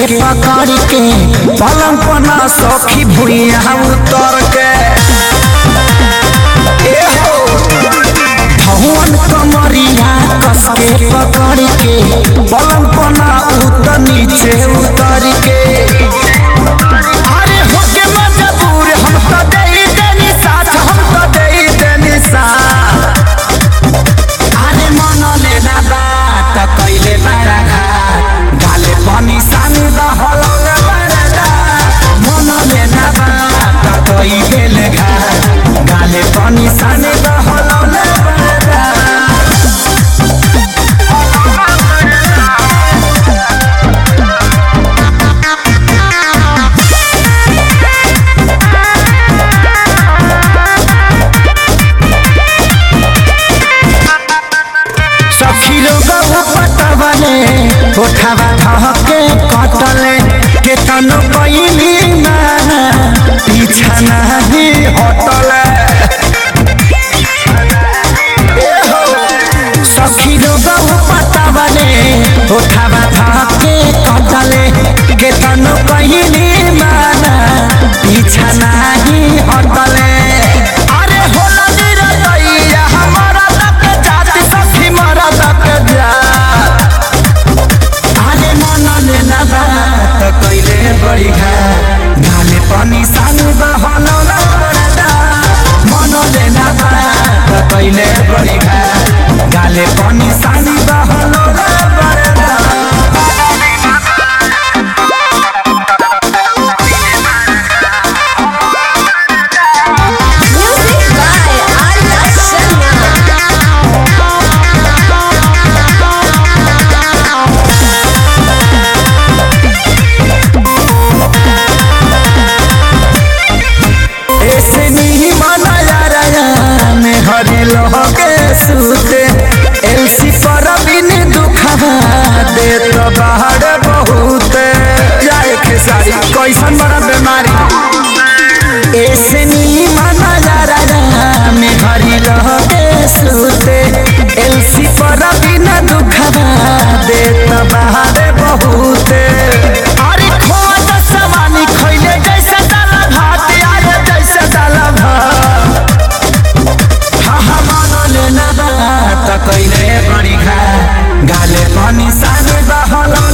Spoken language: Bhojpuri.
पकड़ के पलंग पना सखी भुइया उतर के ए हो भवन कमरिया कस के पकड़ के पलंग पना उतर नीचे उतर के अरे होके मजबूर हम तो दे देनी साथ हम तो दे देनी साथ अरे मन लेना बात कैले बड़ा घाट गाले पानी सानी दहलौले बड़ा मन लेना बात कैले घाट गाले पानी सानी दहलौले बड़ा सखी लोग पटवले उठावा धके कटले के तनो कैली ना पीछा नहीं हटले ए हो, सखी लोग पटवले उठावा धके कटले के तनो कैली माना पीछा नहीं हटले अरे होला निरतैया हमारा तक जाति सखी मरा तक जा अरे मन लेना बात कैले बड़ी घा गाले पानी सानु बहलो न बरदा मन लेना बात कैले बड़ी घा गाले पानी सानु बहलो न बरदा Music by Arya Sharma. ऐसे नहीं माना जा रहा में हरी लोगे सूते एलसी पर बिन दुखवा दे तो बाहर बहुत जाए खेसारी कैसन बड़ा बीमारी ऐसे नहीं माना जा रहा में हरी लोगे सूते एलसी पर बिन दुखवा दे तो बाहर बहुत अरे खोद समानी खैले जैसे दाला भात आए जैसे दाला भात हा हा मानो लेना बात कैले बड़ी खा गाले पानी साने बहल